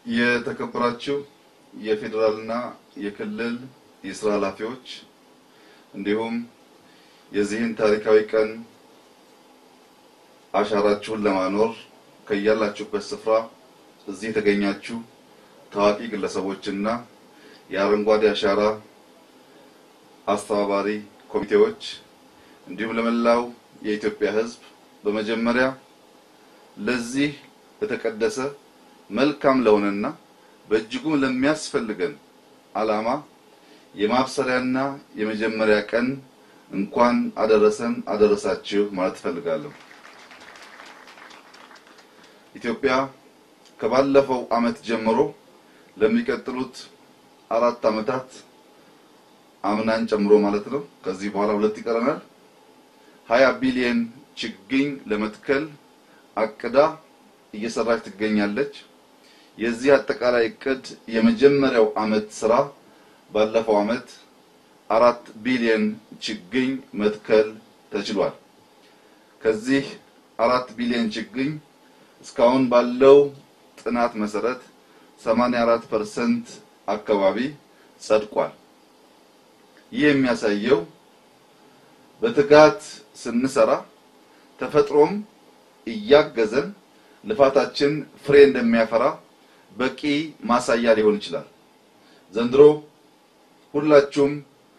የተከበራችሁ የፌዴራልና የክልል የስራ ኃላፊዎች እንዲሁም የዚህን ታሪካዊ ቀን አሻራችሁን ለማኖር ከያላችሁበት ስፍራ እዚህ የተገኛችሁ ታዋቂ ግለሰቦችና የአረንጓዴ አሻራ አስተባባሪ ኮሚቴዎች እንዲሁም ለመላው የኢትዮጵያ ሕዝብ በመጀመሪያ ለዚህ ለተቀደሰ መልካም ለሆነና በእጅጉም ለሚያስፈልገን ዓላማ የማብሰሪያና የመጀመሪያ ቀን እንኳን አደረሰን አደረሳችሁ ማለት እፈልጋለሁ። ኢትዮጵያ ከባለፈው ዓመት ጀምሮ ለሚቀጥሉት አራት ዓመታት አምናን ጨምሮ ማለት ነው። ከዚህ በኋላ ሁለት ይቀረናል። ሀያ ቢሊየን ችግኝ ለመትከል አቅዳ እየሰራች ትገኛለች። የዚህ አጠቃላይ እቅድ የመጀመሪያው ዓመት ስራ ባለፈው ዓመት አራት ቢሊየን ችግኝ መትከል ተችሏል። ከዚህ አራት ቢሊየን ችግኝ እስካሁን ባለው ጥናት መሰረት 84% አካባቢ ጸድቋል። ይህ የሚያሳየው በትጋት ስንሰራ ተፈጥሮም እያገዘን ልፋታችን ፍሬ እንደሚያፈራ በቂ ማሳያ ሊሆን ይችላል። ዘንድሮ ሁላችሁም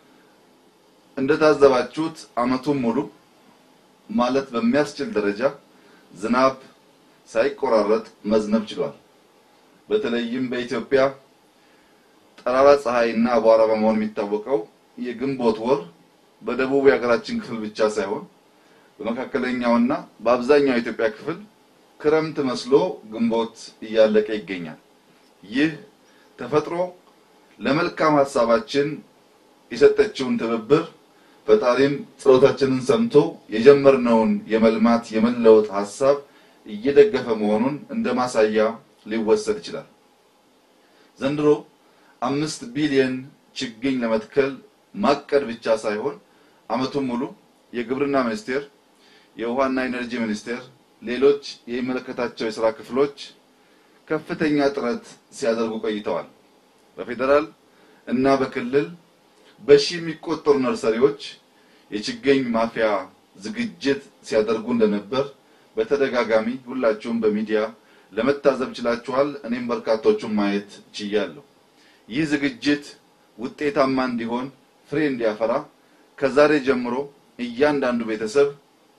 እንደታዘባችሁት ዓመቱን ሙሉ ማለት በሚያስችል ደረጃ ዝናብ ሳይቆራረጥ መዝነብ ችሏል። በተለይም በኢትዮጵያ ጠራራ ፀሐይና አቧራ በመሆን የሚታወቀው የግንቦት ወር በደቡብ የሀገራችን ክፍል ብቻ ሳይሆን በመካከለኛውና በአብዛኛው የኢትዮጵያ ክፍል ክረምት መስሎ ግንቦት እያለቀ ይገኛል። ይህ ተፈጥሮ ለመልካም ሀሳባችን የሰጠችውን ትብብር ፈጣሪም ጸሎታችንን ሰምቶ የጀመርነውን የመልማት የመለወጥ ሀሳብ እየደገፈ መሆኑን እንደ ማሳያ ሊወሰድ ይችላል። ዘንድሮ አምስት ቢሊየን ችግኝ ለመትከል ማቀድ ብቻ ሳይሆን ዓመቱን ሙሉ የግብርና ሚኒስቴር፣ የውሃና ኢነርጂ ሚኒስቴር፣ ሌሎች የሚመለከታቸው የስራ ክፍሎች ከፍተኛ ጥረት ሲያደርጉ ቆይተዋል። በፌዴራል እና በክልል በሺ የሚቆጠሩ ነርሰሪዎች የችግኝ ማፍያ ዝግጅት ሲያደርጉ እንደነበር በተደጋጋሚ ሁላችሁም በሚዲያ ለመታዘብ ችላችኋል። እኔም በርካቶቹን ማየት ችያለሁ። ይህ ዝግጅት ውጤታማ እንዲሆን ፍሬ እንዲያፈራ ከዛሬ ጀምሮ እያንዳንዱ ቤተሰብ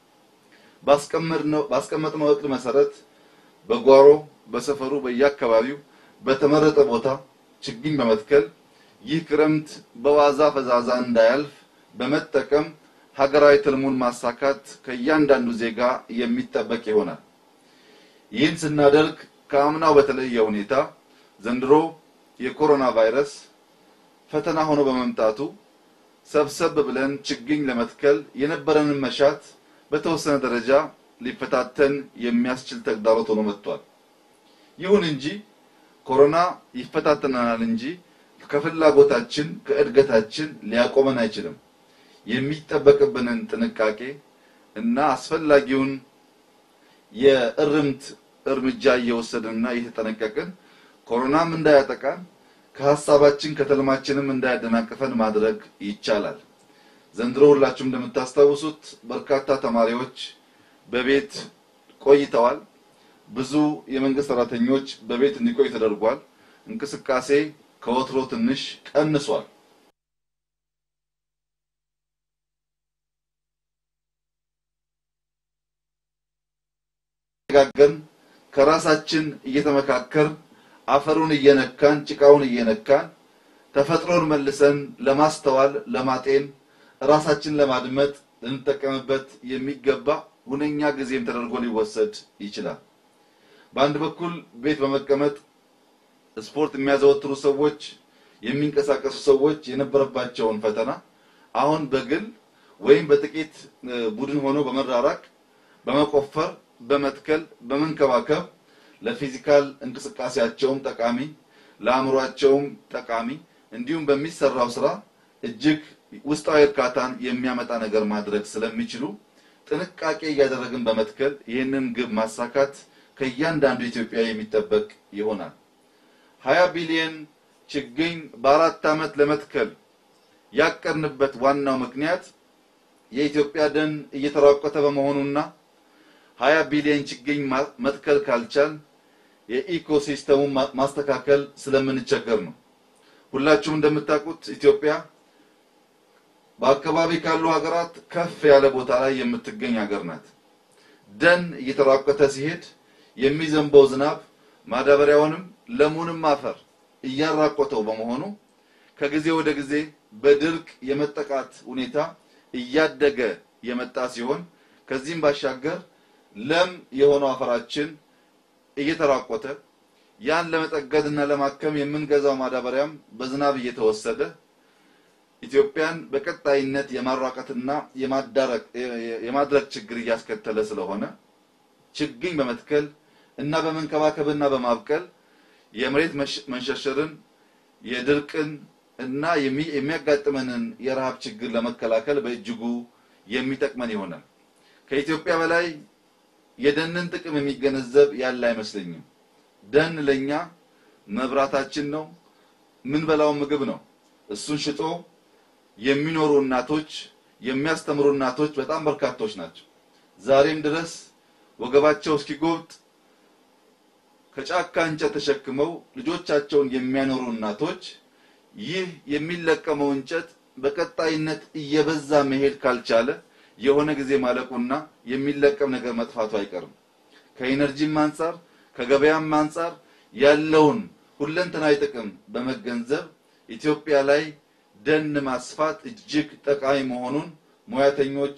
ባስቀመጥነው እቅድ መሰረት በጓሮ በሰፈሩ በየአካባቢው በተመረጠ ቦታ ችግኝ በመትከል ይህ ክረምት በዋዛ ፈዛዛ እንዳያልፍ በመጠቀም ሀገራዊ ትልሙን ማሳካት ከእያንዳንዱ ዜጋ የሚጠበቅ ይሆናል። ይህን ስናደርግ ከአምናው በተለየ ሁኔታ ዘንድሮ የኮሮና ቫይረስ ፈተና ሆኖ በመምጣቱ ሰብሰብ ብለን ችግኝ ለመትከል የነበረንን መሻት በተወሰነ ደረጃ ሊፈታተን የሚያስችል ተግዳሮት ሆኖ መጥቷል። ይሁን እንጂ ኮሮና ይፈታተናል እንጂ ከፍላጎታችን ከእድገታችን ሊያቆመን አይችልም። የሚጠበቅብንን ጥንቃቄ እና አስፈላጊውን የእርምት እርምጃ እየወሰድንና እየተጠነቀቅን ኮሮናም እንዳያጠቃን ከሀሳባችን ከተልማችንም እንዳያደናቅፈን ማድረግ ይቻላል። ዘንድሮ ሁላችሁም እንደምታስታውሱት በርካታ ተማሪዎች በቤት ቆይተዋል። ብዙ የመንግስት ሰራተኞች በቤት እንዲቆይ ተደርጓል። እንቅስቃሴ ከወትሮ ትንሽ ቀንሷል። ጋገን ከራሳችን እየተመካከር አፈሩን እየነካን ጭቃውን እየነካን ተፈጥሮን መልሰን ለማስተዋል ለማጤን ራሳችን ለማድመጥ ልንጠቀምበት የሚገባ ሁነኛ ጊዜም ተደርጎ ሊወሰድ ይችላል። በአንድ በኩል ቤት በመቀመጥ ስፖርት የሚያዘወትሩ ሰዎች፣ የሚንቀሳቀሱ ሰዎች የነበረባቸውን ፈተና አሁን በግል ወይም በጥቂት ቡድን ሆኖ በመራራቅ በመቆፈር፣ በመትከል፣ በመንከባከብ ለፊዚካል እንቅስቃሴያቸውም ጠቃሚ ለአእምሯቸውም ጠቃሚ እንዲሁም በሚሰራው ስራ እጅግ ውስጣዊ እርካታን የሚያመጣ ነገር ማድረግ ስለሚችሉ ጥንቃቄ እያደረግን በመትከል ይህንን ግብ ማሳካት ከእያንዳንዱ ኢትዮጵያዊ የሚጠበቅ ይሆናል። 20 ቢሊዮን ችግኝ በአራት ዓመት ለመትከል ያቀርንበት ዋናው ምክንያት የኢትዮጵያ ደን እየተራቆተ በመሆኑና 20 ቢሊዮን ችግኝ መትከል ካልቻል የኢኮሲስተሙን ማስተካከል ስለምንቸገር ነው። ሁላችሁም እንደምታውቁት ኢትዮጵያ በአካባቢ ካሉ ሀገራት ከፍ ያለ ቦታ ላይ የምትገኝ ሀገር ናት። ደን እየተራቆተ ሲሄድ የሚዘንበው ዝናብ ማዳበሪያውንም ለሙንም አፈር እያራቆተው በመሆኑ ከጊዜ ወደ ጊዜ በድርቅ የመጠቃት ሁኔታ እያደገ የመጣ ሲሆን ከዚህም ባሻገር ለም የሆነው አፈራችን እየተራቆተ ያን ለመጠገድ እና ለማከም የምንገዛው ማዳበሪያም በዝናብ እየተወሰደ ኢትዮጵያን በቀጣይነት የማራቀትና የማዳረቅ የማድረቅ ችግር እያስከተለ ስለሆነ ችግኝ በመትከል እና በመንከባከብና በማብቀል የመሬት መንሸርሸርን የድርቅን እና የሚያጋጥመንን የረሃብ ችግር ለመከላከል በእጅጉ የሚጠቅመን ይሆናል። ከኢትዮጵያ በላይ የደንን ጥቅም የሚገነዘብ ያለ አይመስለኝም። ደን ለኛ መብራታችን ነው፣ ምንበላው ምግብ ነው። እሱን ሽጦ የሚኖሩ እናቶች፣ የሚያስተምሩ እናቶች በጣም በርካቶች ናቸው። ዛሬም ድረስ ወገባቸው እስኪጎብጥ ከጫካ እንጨት ተሸክመው ልጆቻቸውን የሚያኖሩ እናቶች ይህ የሚለቀመው እንጨት በቀጣይነት እየበዛ መሄድ ካልቻለ የሆነ ጊዜ ማለቁና የሚለቀም ነገር መጥፋቱ አይቀርም። ከኢነርጂም አንጻር ከገበያም አንጻር ያለውን ሁለንተናዊ ጥቅም በመገንዘብ ኢትዮጵያ ላይ ደን ማስፋት እጅግ ጠቃሚ መሆኑን ሙያተኞች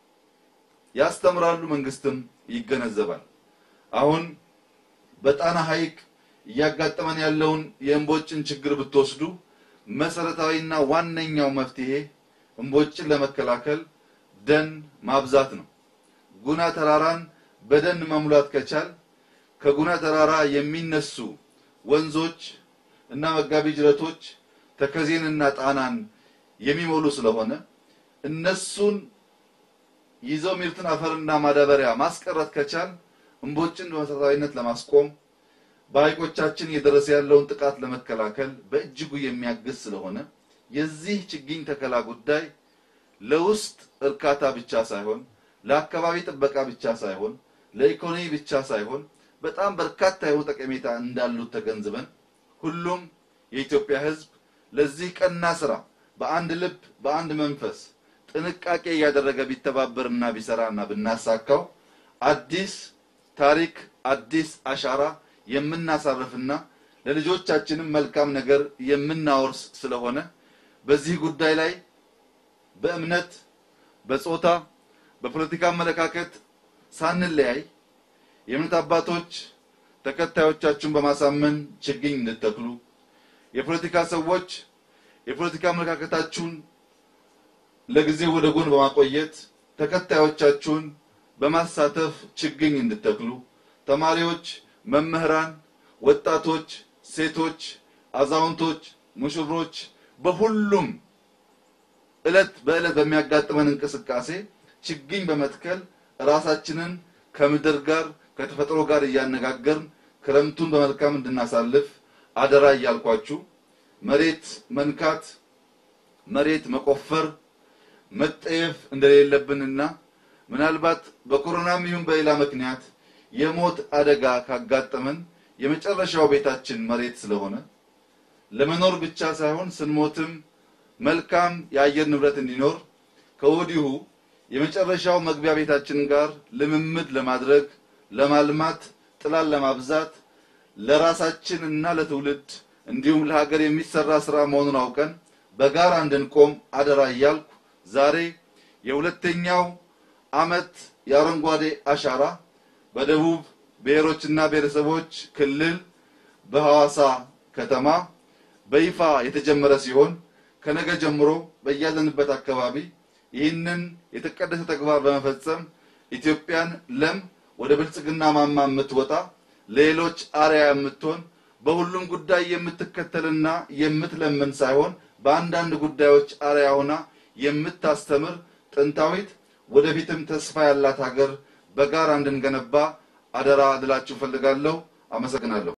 ያስተምራሉ፣ መንግስትም ይገነዘባል። አሁን በጣና ሐይቅ እያጋጠመን ያለውን የእምቦጭን ችግር ብትወስዱ መሰረታዊና ዋነኛው መፍትሄ እምቦጭን ለመከላከል ደን ማብዛት ነው። ጉና ተራራን በደን መሙላት ከቻል ከጉና ተራራ የሚነሱ ወንዞች እና መጋቢ ጅረቶች ተከዜንና ጣናን የሚሞሉ ስለሆነ እነሱን ይዘው ሚርትን አፈርና ማዳበሪያ ማስቀረት ከቻል እምቦጭን በመሰረታዊነት ለማስቆም በሐይቆቻችን እየደረሰ ያለውን ጥቃት ለመከላከል በእጅጉ የሚያግዝ ስለሆነ የዚህ ችግኝ ተከላ ጉዳይ ለውስጥ እርካታ ብቻ ሳይሆን ለአካባቢ ጥበቃ ብቻ ሳይሆን ለኢኮኖሚ ብቻ ሳይሆን በጣም በርካታ የሆኑ ጠቀሜታ እንዳሉት ተገንዝበን ሁሉም የኢትዮጵያ ሕዝብ ለዚህ ቀና ስራ በአንድ ልብ በአንድ መንፈስ ጥንቃቄ እያደረገ ቢተባበርና ቢሰራና ብናሳካው አዲስ ታሪክ አዲስ አሻራ የምናሳርፍና ለልጆቻችንም መልካም ነገር የምናወርስ ስለሆነ በዚህ ጉዳይ ላይ በእምነት፣ በጾታ፣ በፖለቲካ አመለካከት ሳንለያይ የእምነት አባቶች ተከታዮቻችሁን በማሳመን ችግኝ እንድተክሉ፣ የፖለቲካ ሰዎች የፖለቲካ አመለካከታችሁን ለጊዜው ወደ ጎን በማቆየት ተከታዮቻችሁን በማሳተፍ ችግኝ እንድተክሉ፣ ተማሪዎች፣ መምህራን፣ ወጣቶች፣ ሴቶች፣ አዛውንቶች፣ ሙሽሮች በሁሉም እለት በእለት በሚያጋጥመን እንቅስቃሴ ችግኝ በመትከል ራሳችንን ከምድር ጋር ከተፈጥሮ ጋር እያነጋገርን ክረምቱን በመልካም እንድናሳልፍ አደራ እያልኳችሁ መሬት መንካት፣ መሬት መቆፈር መጠየፍ እንደሌለብንና ምናልባት በኮሮናም ይሁን በሌላ ምክንያት የሞት አደጋ ካጋጠመን የመጨረሻው ቤታችን መሬት ስለሆነ ለመኖር ብቻ ሳይሆን ስንሞትም መልካም የአየር ንብረት እንዲኖር ከወዲሁ የመጨረሻው መግቢያ ቤታችን ጋር ልምምድ ለማድረግ ለማልማት፣ ጥላን ለማብዛት ለራሳችን እና ለትውልድ እንዲሁም ለሀገር የሚሰራ ስራ መሆኑን አውቀን በጋራ እንድንቆም አደራ እያልኩ ዛሬ የሁለተኛው ዓመት የአረንጓዴ አሻራ በደቡብ ብሔሮችና ብሔረሰቦች ክልል በሐዋሳ ከተማ በይፋ የተጀመረ ሲሆን ከነገ ጀምሮ በያለንበት አካባቢ ይህንን የተቀደሰ ተግባር በመፈጸም ኢትዮጵያን ለም ወደ ብልጽግና ማማ የምትወጣ ለሌሎች አርያ የምትሆን በሁሉም ጉዳይ የምትከተልና የምትለምን ሳይሆን በአንዳንድ ጉዳዮች አርያ ሆና የምታስተምር ጥንታዊት ወደፊትም ተስፋ ያላት ሀገር በጋራ እንድንገነባ አደራ ልላችሁ ፈልጋለሁ። አመሰግናለሁ።